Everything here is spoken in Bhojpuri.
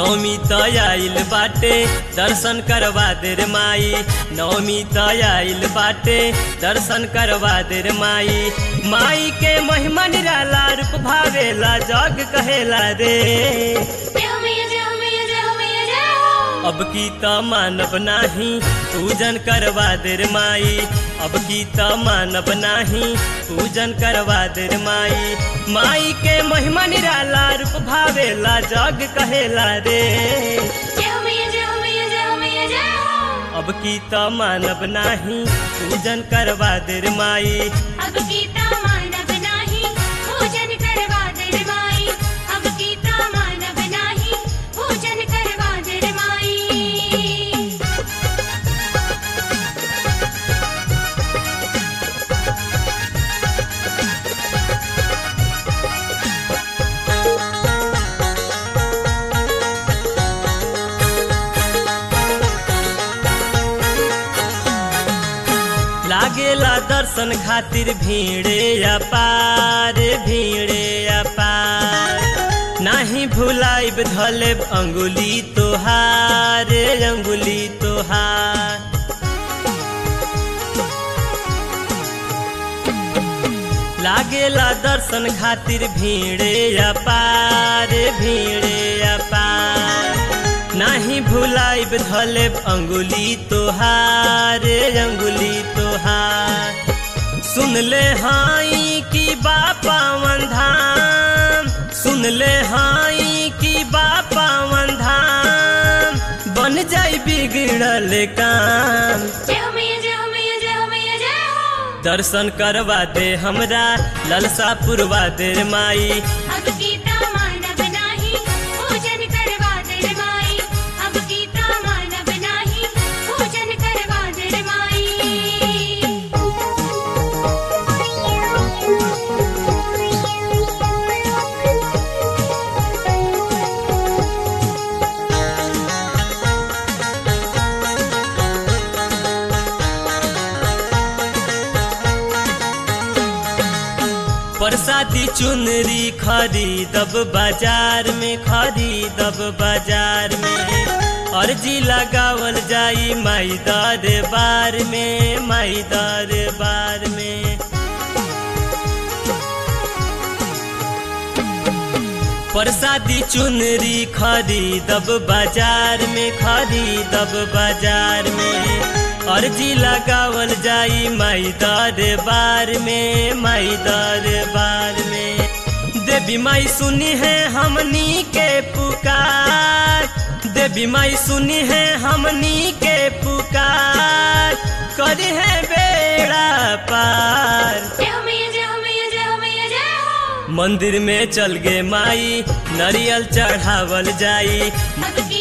नवमी त आइल बाटे दर्शन करवा दे रे माई नवमी त आइल बाटे दर्शन करवा दे रे माई माई के महिमा निराला रूप भावेला जग कहेला रे जय हो मैया जय हो मैया जय हो मैया जय हो अब की त मानव नाही पूजन करवा दे रे माई अब की त मानव नाही पूजन करवा दे रे माई माई के महिमा निराला रूप भावेला जग कहेला रे जय हो मैया जय हो मैया जय हो मैया जय हो अब की त मानव नाही पूजन करवा दे रे माई अब गीता मानव नाही पूजन करवा दे रे माई अब गीता मानव नाही पूजन करवा दे रे माई लागेला दर्शन खातिर भीड़े अपार भीड़े अपार नाही भुलाइब धलेब अंगुली तोहार अंगुली तोहार लागेला दर्शन खातिर भीड़े अपार भीड़े अपार नाही भुलाइब धलेब अंगुली तोहार अंगुली तोहार सुन ले हाई की बापावन धाम सुन ले हाई की बापावन धाम बन जाई बिगड़ल काम जय हो मैया जय हो मैया जय हो मैया जय हो दर्शन करवा दे हमरा ललसा पुरवा दे रे माई अब गीता मानव नाही पूजन करवा दे रे माई अब गीता मानव नाही पूजन करवा दे रे परसादी चुनरी खरीदब बाजार में खरीदब बाजार में अर्जी लगावल जाई माई दरबार में माई दरबार में परसादी चुनरी खरीदब बाजार में खरीदब बाजार में अर्जी लगावल जाई माई दरबार में माई दरबार में देवी माई सुनी है हमनी के पुकार देवी माई सुनी है हमनी के पुकार करे है बेड़ा पार जय हो मैया जय हो मैया जय हो मैया जय हो मंदिर में चल गे माई नरियल चढ़ावल जाई अब